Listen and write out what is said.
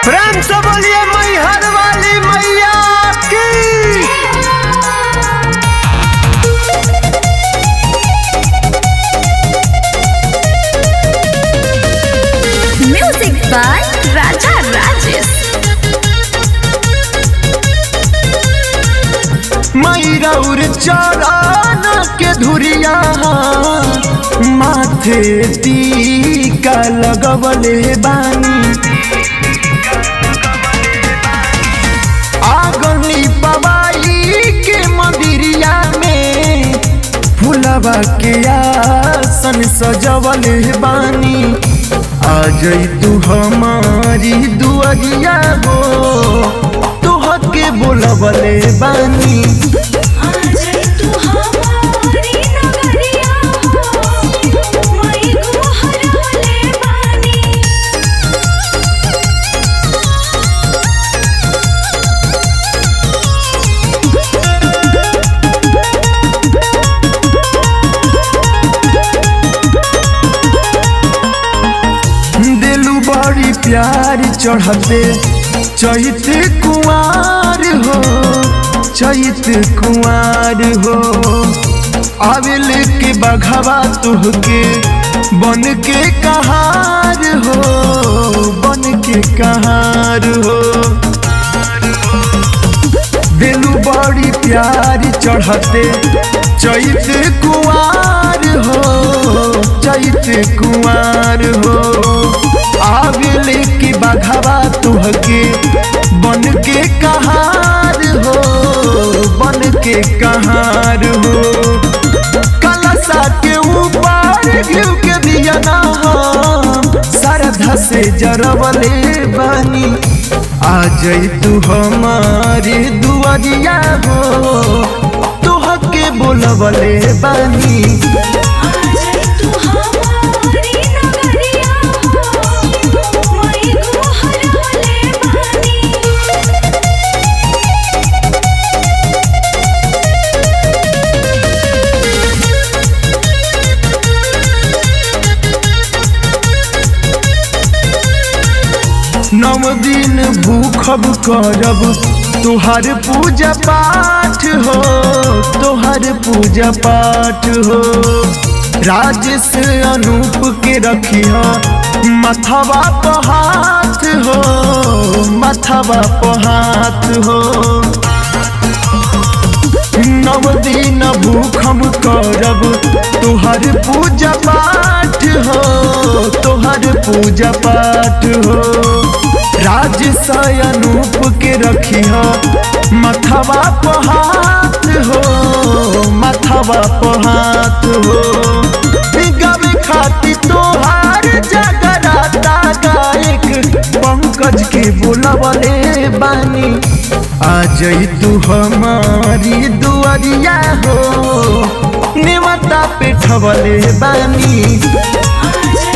प्रेम से बोलिए मैहर वाली मैया की Music by Raja Rajesh. मैरौर चरण के धुरिया माथे टीका लगवले बानी आगनी पवाई के मंदिरिया में फुलवा के आसन सजवले बानी आ जई तू हमारी दुआरिया हो तुह के बोलवले बानी दिलू बड़ी प्यार चढ़ते चैत कुआर हो चैत कुआर हो आविल के बघवा तुहके बन के कहार हो बन के कहार हो दिलू बड़ी प्यार चढ़ते चैत कुआर हो चैत कुआर हो आविल की बघवा तुहके बन के कहार हो बन के कहार हो कलशा के ऊपर घिउ के दिया ना श्रद्धा से जरवले बानी आ जई तू हमारी दुआरिया हो तुह के बोलवले बानी नव दिन भूखब करब तुहार पूजा पाठ हो तुहार पूजा पाठ हो राजेश अनूप के रखिया मथवा पहात हो मथवा पहात हो नव दिन भूखम करब तुहर पूजा पाठ हो तुहर पूजा पाठ हो राज अनूप के रखिया मथवा पहात हो मथवा पहात हो गावे खाती तोहार जगराता गायक पंकज के बोलवले बानी आ जई तू हमारी दुआरिया हो नेवता पे ठवले बानी आज